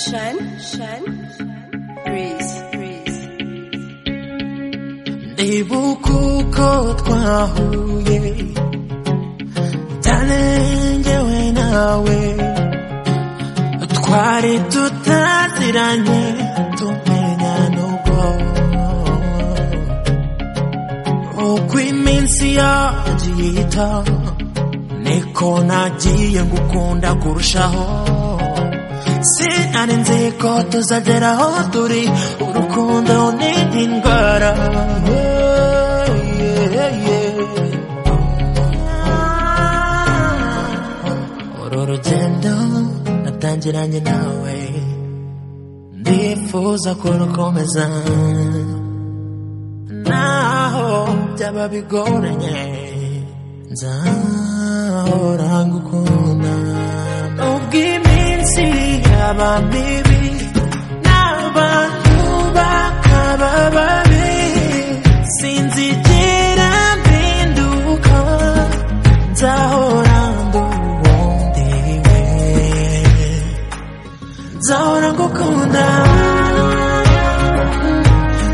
Shine, shine, breeze, breeze. ndibuka uko twahuye cyane njyewe nawe twari tutaziranye tumenya n'ubwo uko iminsi yagiye ihita niko nagiye ngukunda kurushaho sinari nzi ko tuzagera aho turi urukundo ni indwara Yeah, yeah. uru rugendo natangiranye nawe ndifuza kurukomeza naho byaba bigoranye nzahora ngukunda nubwo iminsi yaba mibi n'abantu bakaba babi sinzigera mpinduka nzahora nduwundi we nzahora ngukunda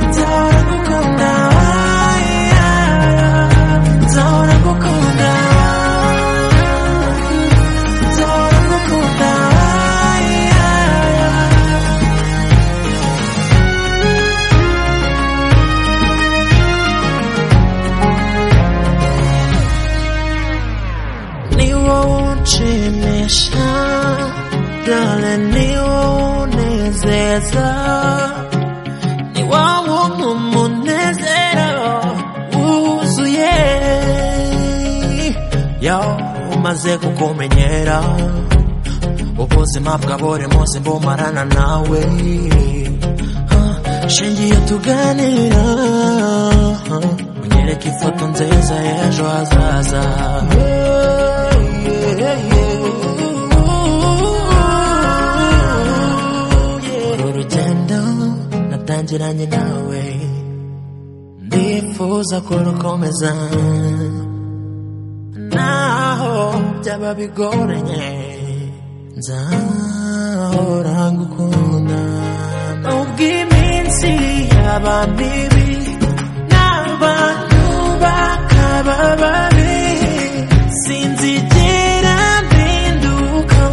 nzahora ngukunda nzahora ngukunda nzahora ngukunda ni wowe unshimisha dore ni wowe unezeza ni wowe umpa umunezero wuzuye yo umaze kukumenyera ubuzima bwa buri munsi mbumarana nawe Ah, shingiye tuganira unyereka ifoto nziza y'ejo hazaza Yeah, yeah, yeah. uru rugendo natangiranye nawe ndifuza kurukomeza naho byaba bigoranye nzahora ngukunda nubwo iminsi yaba mibi n'abantu bakaba babi sinzigera mpinduka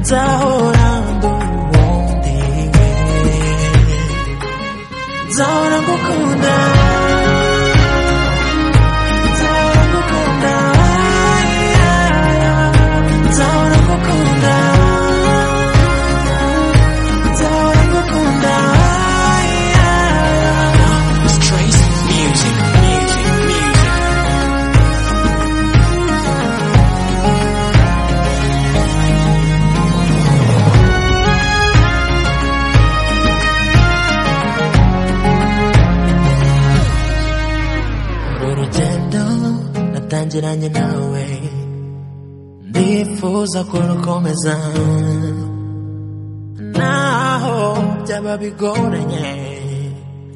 nzahora nduwundi we nzahora ngukunda nzahora ngukunda nzahora ngukunda nzahora ngukunda Trace music, music, music. uru rugendo natangiranye nawe ndifuza kurukomeza naho byaba bigoranye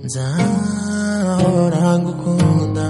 nzahora ngukunda